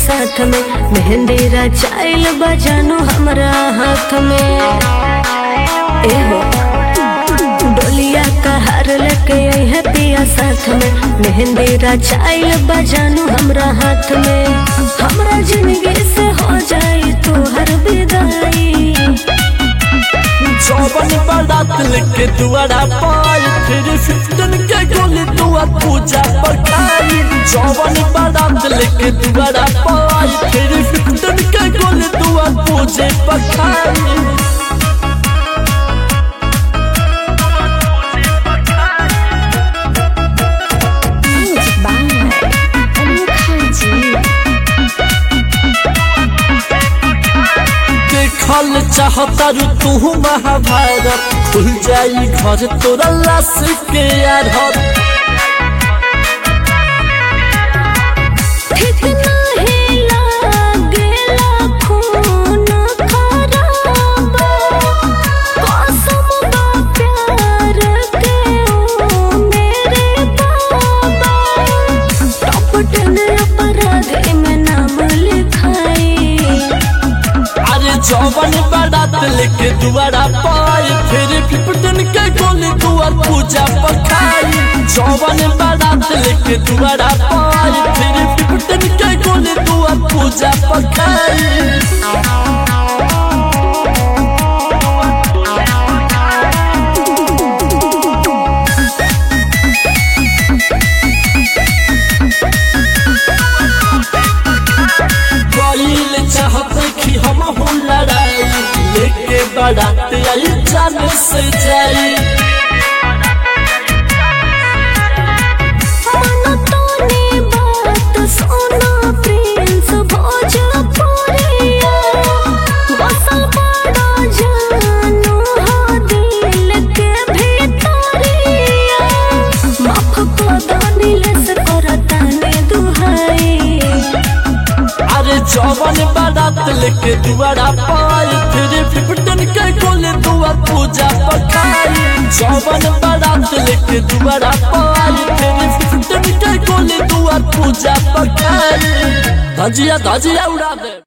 साथ में मेहंदी रचाइल बजानो हमरा हाथ में एहो डोलिया का हार लेके है पिया साथ में मेहंदी रचाइल बजानो हमरा हाथ में हमरा जिंदगी से हो जाई तोहर विदाई चौवन बारात लेके दुआरा पाई फिर फिफ्टन के गोली दुआ पूजा पकाई चौवन बारात लेके दुआरा पाई फिर फिफ्टन के गोली दुआ पूजे पकाई देखल चाहता रू तू महाभारत खुल जाई घर तोरा लाश के आरत ठीक नाही लागेला खून खराबा कसम बा प्यार के ओ मेरे बाबा टॉप टेन अपराधी में नाम लिखाई अरे जौवन बारात लेके दुआरा पाई फिर फिफ्टन के गोली दुआर पूजा पकाई जौवन बारात लेके दुआरा पाई फिर फिफ्टन के गोली दुआर पूजा पकाई कईल चाहत कि हम हो लड़ाई लेके बारात आई जान से जाई मन तोनी बात सोना प्रिंस भोजपुरिया बसल बड़ा जानू हो दिल के भीतरिया माफ को दानिले से करताने दुहाई अरे जौवन बारात लेके दुआरा पाई फिर फिफ्टन के गोले दुआ पूजा पकाई जौवन बारात लेके दुआरा पाई फिर फिफ्टन के गोले दुआ पूजा पकाई धजिया धजिया उड़ा दे